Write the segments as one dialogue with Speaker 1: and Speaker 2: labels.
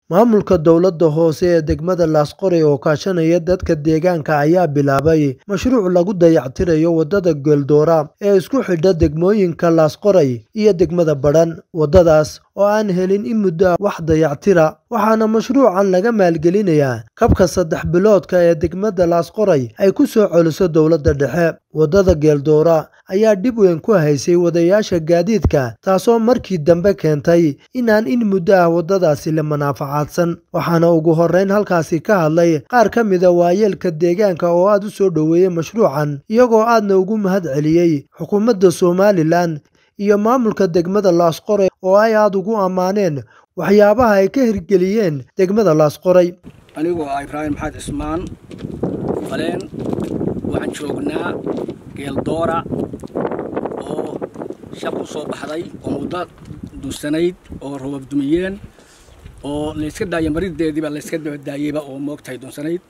Speaker 1: Maamulka dowladda hoose ee degmada Laasqoray oo kaashanaya dadka deegaanka ayaa bilaabay mashruuc lagu dayactirayo wadada Geeldora ee isku xidha degmooyinka Laasqoray iyo degmada Badhan. Wadadaas oo aan helin in muddo ah wax dayactir ah, waxaana mashruucan laga maalgelinayaa kabka saddex biloodka ee degmada Laasqoray ay ku soo celiso dowladda dhexe. Wadada Geeldora ayaa dhib weyn ku haysay wadayaasha gaadiidka, taasoo markii dambe keentay inaan in muddo ah wadadaasi la manfaacadsan. Waxaana ugu horreyn halkaasi ka hadlay qaar ka mid ah waayeelka deegaanka oo aad u soo dhoweeyay mashruucan, iyagoo aadna ugu mahadceliyay xukuumadda Somalilan iyo maamulka degmada Laasqoray oo ay aad ugu ammaaneen waxyaabaha ay ka hirgeliyeen degmada Laasqoray.
Speaker 2: anigoo ah ibraahim maxamed cismaan faleen waxaan joognaa geeldoora oo shaq u soo baxday oo muddo duursanayd oo robab dumiyeen oo layska daaya marideediiba layska dabadaayeyba oo moogtahay duursanayd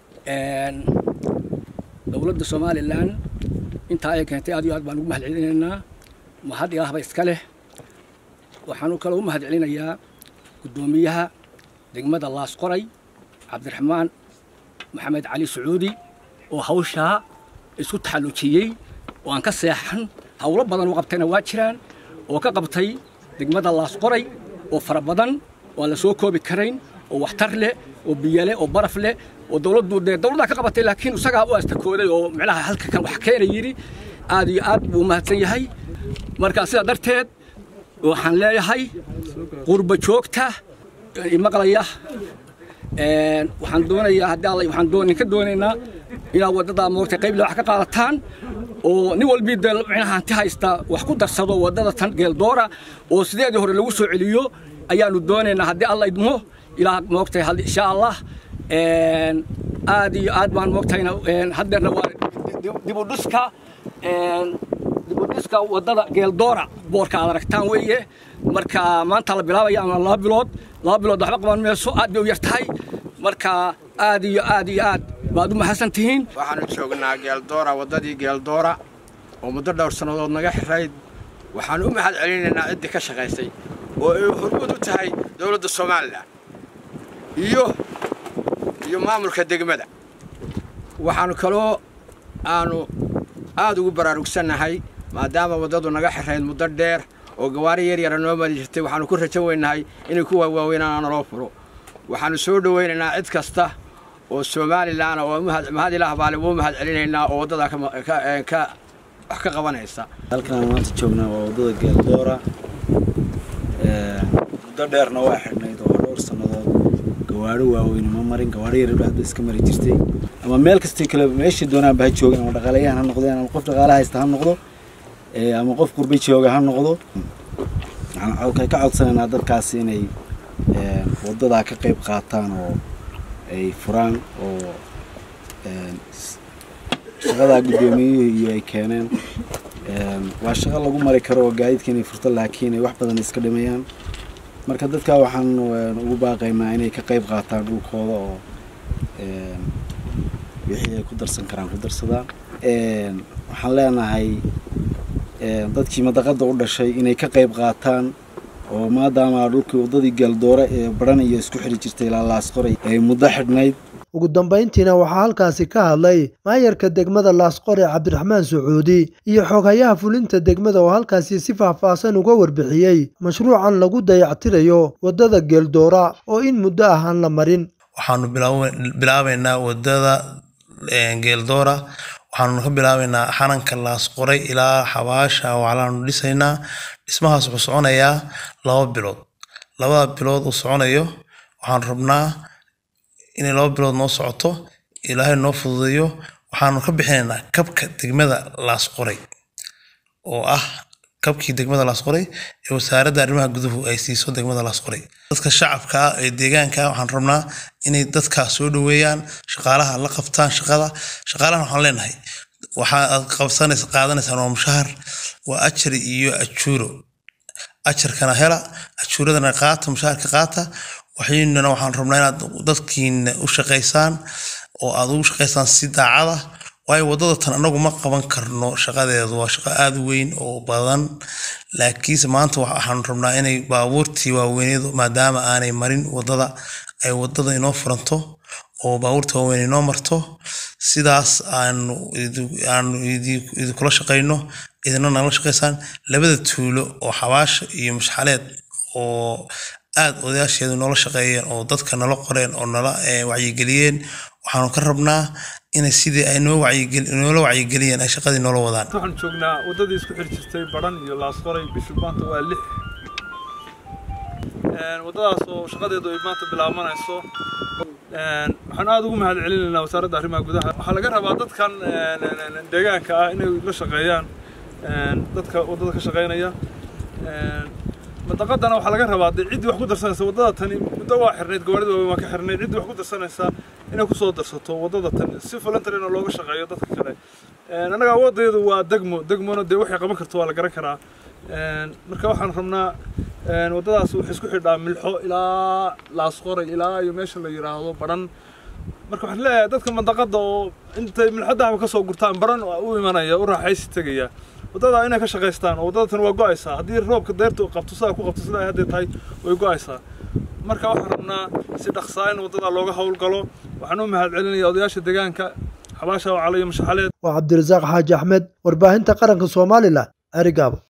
Speaker 2: dowladda somalilan intaa ay keentay aad iyo aad baan ugu mahad celinaynaa mahad ilaahba iska leh waxaan kaloo u mahad celinayaa guddoomiyaha degmada laasqoray cabdiraxmaan maxamed cali sacuudi oo hawshaa isku taxallujiyey oo aan ka seexan howlo badan oo qabtayna waa jiraan oo ka qabtay degmada laasqoray oo fara badan oo aan la soo koobi karayn oo waxtar leh oo biyo leh oo baraf leh oo dowladdu dee dowladdaa ka qabatay laakiin isagaa u astakooday oo micnaha halka kan wax keena yidhi aad iyo aad buu mahadsan yahay marka sidaa darteed waxaan leeyahay qurba joogta imaqlaya waxaan doonayaa haddii alla waxaan doon ka doonaynaa inaad waddadaa moogtay qayb wax ka qaadataan oo nin walbii dee micnaha hanti haysta wax ku darsado waddada tan geeldoora oo sideedii hore lagu soo celiyo ayaanu doonaynaa haddii alla idmo ilaa moogtay insha allah aad iyo aad baan moogtayna haddeerna waa dibudhiska dibudhiska waddada geeldoora boorka aad aragtaan weeye marka maanta la bilaabaya ama laba bilood laba bilood waxba qaban mayso aad bay u yar tahay marka aad iyo aad iyo aad baad u mahadsan tihiin
Speaker 3: waxaanu joognaa geeldoora waddadii geeldoora oo muddo dhowr sannadood naga xirayd waxaanu u mahad celinaynaa ciddii ka shaqaysay oo ay hormuud u tahay dowladda somalilan iyo iyo maamulka degmada waxaanu kaloo aanu aad ugu baraarugsannahay maadaama waddadu naga xirayd muddo dheer oo gawaari yar yara noo mari jirtay waxaanu ku rajan weynahay inay ku waawaaweynaana naloo furo waxaanu soo dhowaynaynaa cid kasta oo somalilan oo mahad ilaah baale wuu mahad celinaynaa oo waddadaa ka wax ka qabanaysa
Speaker 4: halkaan maanta joognaa waa waddada geeldoora muddo dheerna waa xidhnayd oo dhowr sannadood gawaadho waaweyne ma marin gawaadho yar hadda iska mari jirtay ama meel kastay kale meeshii doonaanba ha joogeen ama dhaqaalayahan ha noqdeen ama qof dhaqaala haysta ha noqdo ama qof qurba jooga ha noqdo waxaan ka codsanaynaa dadkaasi inay waddadaa ka qayb qaataan oo ay furaan oo shaqadaa guddoomiyuhu iyo ay keeneen waa shaqo lagu mari karo oo gaadiidka inay furto laakiin ay wax badan iska dhimayaan marka dadka waxaan ugu baaqaynaa inay ka qayb qaataan dhulkooda oo wixii ay ku darsan karaan ku darsadaan waxaan leenahay dadkii madaqadda u dhashay inay ka qayb qaataan oo maadaama dhulkii waddadii geeldoore ee badhan iyo isku xidhi jirtay ilaa laasqoray ay muddo xidhnayd
Speaker 1: ugu dambayntiina waxaa halkaasi ka hadlay maayarka degmada laasqoray cabdiraxmaan sacuudi iyo xoghayaha fulinta degmada oo halkaasi si faahfaahsan uga warbixiyey mashruucan lagu dayactirayo waddada geeldoora oo in muddo ah aan la marin
Speaker 5: waxaanu bilaabaynaa waddada geeldoora waxaanu ka bilaabaynaa xananka laasqoray ilaa xabaasha waclaanu dhisaynaa dhismahaas wuxuu soconayaa laba bilood labada bilood uu soconayo waxaan rabnaa inay laba bilood noo socoto ilaahay noo fududeeyo waxaanu ka bixinaynaa kabka degmada laasqoray oo ah kabkii degmada laasqoray ee wasaaradda arrimaha guduhu ay siiso degmada laasqoray dadka shacabka ah ee deegaanka waxaan rabnaa inay dadkaas soo dhoweeyaan shaqaalaha la qabtaan shaqada shaqaalahan waxaan leenahay waxa aad qabsanaysa qaadanaysaan waa mushahar waa ajari iyo ajuuro ajarkana hela ajuuradana qaata mushaharka qaata waxaynana waxaan rabnaa inaad dadkiina u shaqaysaan oo aad ugu shaqaysaan si daacada waayo waddada tan anagu ma qaban karno shaqadeedu waa shaqo aada u weyn oo badan laakiinse maanta waxaanu rabnaa inay baabuurtii waaweyneedu maadaama aanay marin waddada ay waddada inoo furanto oo baabuurta waaweyn inoo marto sidaas aanu aanu idinkula shaqayno idina nagala shaqaysaan labada tuulo oo xabaasha iyo mashxaleed oo aada odayaasheedu noola shaqeeyeen oo dadka nala qoreen oo nala wacyigeliyeen waxaanu ka rabnaa inay sidii ay noo wacyinoola wacyigeliyeen ay shaqadii noola wadaan
Speaker 6: waxaan joognaa waddadii isku xir jirtay baran iyo laasqoray bishu maanta waa lix waddadaas oo shaqadeedu ay maanta bilaabanayso waxaan aada ugu mahad celinaynaa wasaaradda arrimaha gudaha waxaa laga rabaa dadkan deegaanka ah inay la shaqeeyaan dadka waddada ka shaqeynaya madaqadana waxaa laga rabaa dee ciddii wax ku darsanaysa waddada tani muddo waa xirnayd gawaarida waaweyn waa ka xirnayd ciddii wax ku darsanaysa inay kusoo darsato waddada tan si voluntarina looga shaqeeyo dadka kale annaga awooddeedu waa degmo degmona dee waxay qaban karto waa la garan karaa marka waxaan rabnaa waddadaas waxay isku xidhaa milxo ilaa laasqoray ilaa iyo meesha la yidhaahdo baran marka waxaan leeyahay dadka mandaqada oo intay milxadaaba kasoo gurtaan baran u imanaya u raaxaysi tegaya waddada inay ka shaqaystaan oo waddada tan waa go-aysaa haddii roobka deerta qabto sidaa ku qabto sidaa hadday tahay way go-aysaa marka waxaan rabnaa si dhaqsaa in waddada looga howlgalo waxaan u mahad celinaya odayaasha deegaanka xabaasha oo calayo mashaxaleed
Speaker 1: waa cabdirasaaq xaaji axmed warbaahinta qaranka somalilan arigaabo